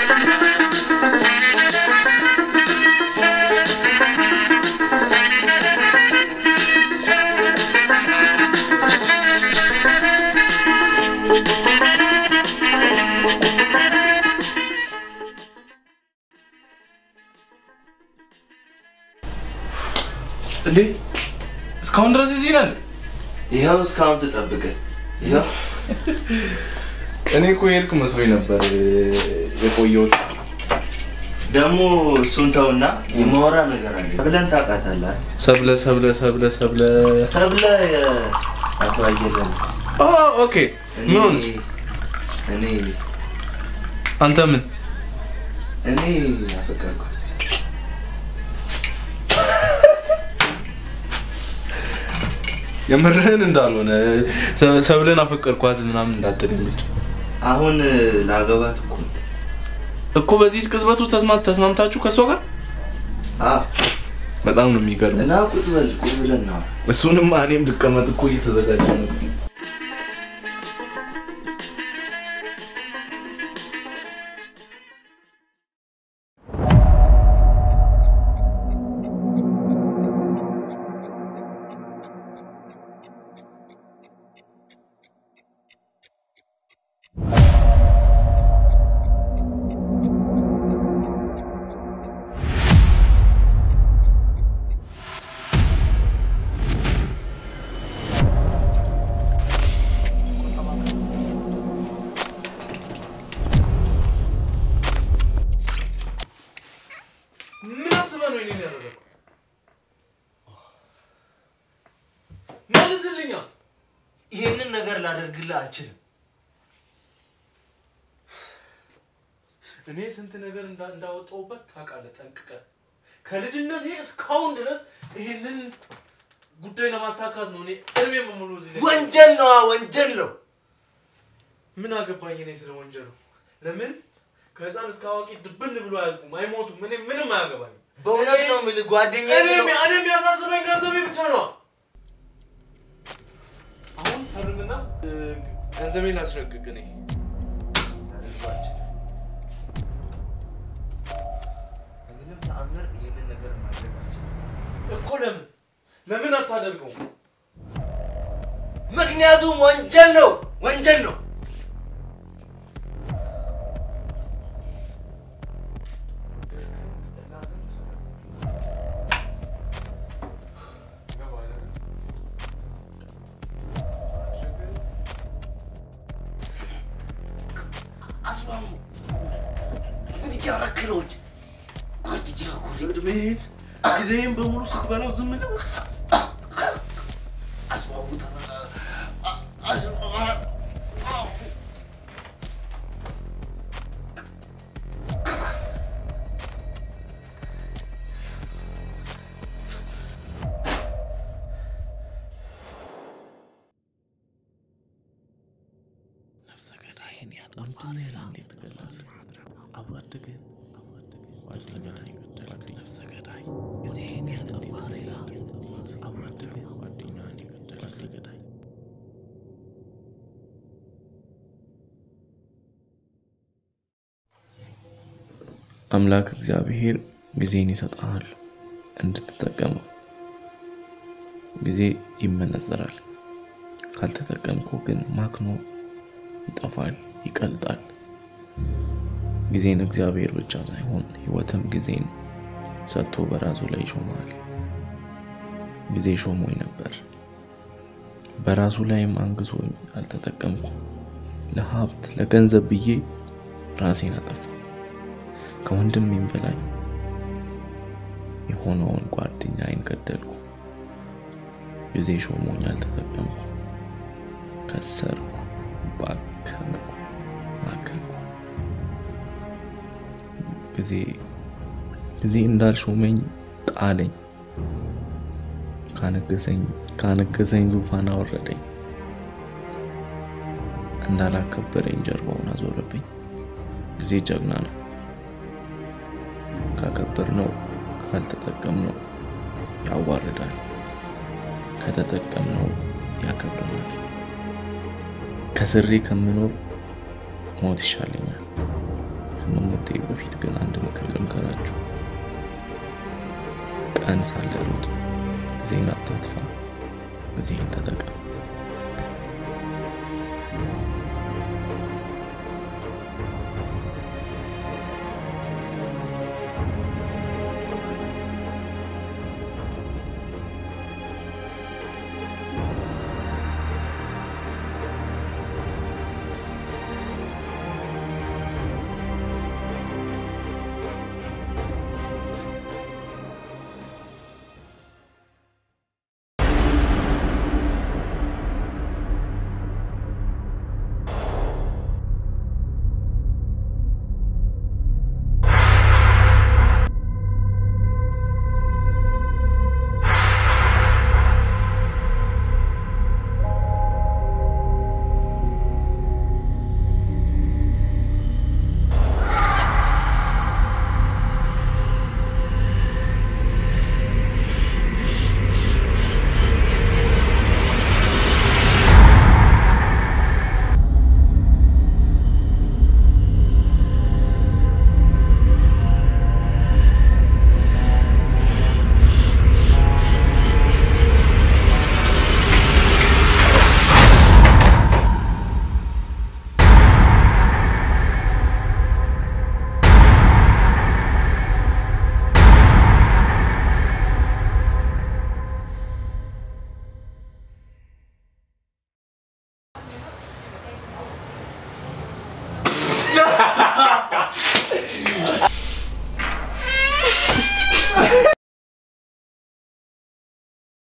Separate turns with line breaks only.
እንዴ እስካሁን ድረስ እዚህ ነን?
ይኸው እስካሁን ስጠብቅ ይኸው
እኔ እኮ የሄድክ መስሎኝ ነበር የቆየሁት።
ደግሞ እሱን ተውና የማወራ ነገር አለ ብለን ታውቃታለህ።
ሰብለ ሰብለ ሰብለ ሰብለ
ሰብለ አቶ አየለ ነች።
ኦ ኦኬ። ምን ሆነች?
እኔ
አንተ ምን
እኔ አፈቀርኩ።
የምርህን እንዳልሆነ ሰ- ሰብለን አፈቀርኳት ምናምን እንዳትለኝ ብቻ።
አሁን ላገባት እኮ ነው።
እኮ በዚህ ቅጽበት ውስጥ ተስማ ተስማምታችሁ ከእሷ ጋር
አዎ
በጣም ነው የሚገርመው።
እና ቁጭ በል ቁጭ ብለን ነው
እሱንም እኔም ልቀመጥ እኮ እየተዘጋጀ ነው። ምን አስበህ ነው ይሄንን ያደረገው? መልስልኛ።
ይሄንን ነገር ላደርግልህ አልችልም።
እኔ ስንት ነገር እንዳ- እንዳወጣሁበት ታውቃለህ ጠንቅቀህ። ከልጅነቴ እስካሁን ድረስ ይሄንን ጉዳይ ለማሳካት ነው እኔ እድሜ በሙሉ እዚህ ላይ
ወንጀል ነው፣ ወንጀል ነው።
ምን አገባኝ እኔ ስለ ወንጀሉ። ለምን ከህፃን እስከ አዋቂ ድብን ብሎ አያልቁም፣ አይሞቱም። እኔ ምንም አያገባኝ።
በእውነት ነው የምልህ ጓደኛዬ
እኔ
ስለው
እኔ የሚያሳስበኝ ገንዘቤ ብቻ ነው። አሁን ፈርምና እ፣ ገንዘቤን ላስረግግ እኔ
በምንም ተአምር ይህንን ነገር ማድረግ አልችልም።
እኮ ለምን ለምን አታደርገውም?
ምክንያቱም ወንጀል ነው፣ ወንጀል ነው። አስማሙ ምን እያደረክ ነው? ጓደኛ እኮ ነኝ።
እድሜህን ጊዜህን በሙሉ ስትበላው ዝም ነው።
አስማሙ ተረጋጋ። አ- አስማሙ
ነፍሰ ገዳይን ያጠፋ ሬሳ እንዴት ትገላለህ? አብሮ አደግህን ነፍሰ ገዳይ ገደልክ። ነፍሰ ገዳይ ጊዜህን ያጠፋ ሬሳ አብሮ አደግህን ጓደኛህን የገደልክ ነፍሰ ገዳይ
አምላክ እግዚአብሔር ጊዜን ይሰጥሃል እንድትጠቀመው። ጊዜ ይመነዘራል። ካልተጠቀምኩ ግን ማክኖ ይጠፋል፣ ይቀልጣል። ጊዜን እግዚአብሔር ብቻ ሳይሆን ሕይወትም ጊዜን ሰጥቶ በራሱ ላይ ይሾመሃል። ጊዜ ሾሞኝ ነበር፣ በራሱ ላይም አንግሶኝ አልተጠቀምኩ። ለሀብት ለገንዘብ ብዬ ራሴን አጠፋው። ከወንድሜም በላይ የሆነውን ጓደኛዬን ገደልኩ። ጊዜ ሾሞኝ አልተጠቀምኩ። ከሰርኩ፣ ባከንኩ፣ ማከንኩ። ጊዜ ጊዜ እንዳልሾመኝ ጣለኝ። ካነገሰኝ ካነገሰኝ ዙፋን አወረደኝ። እንዳላከበረኝ ጀርባውን አዞረብኝ። ጊዜ ጀግና ነው። ካከበርነው ካልተጠቀምነው ያዋርዳል፣ ከተጠቀምነው ያከብረናል። ከስሬ ከምኖር ሞት ይሻለኛል። ከመሞቴ በፊት ግን አንድ ምክር ልምከራችሁ። ቀን ሳለ ሩጥ፣ ጊዜን አታጥፋ፣ ጊዜን ተጠቀም።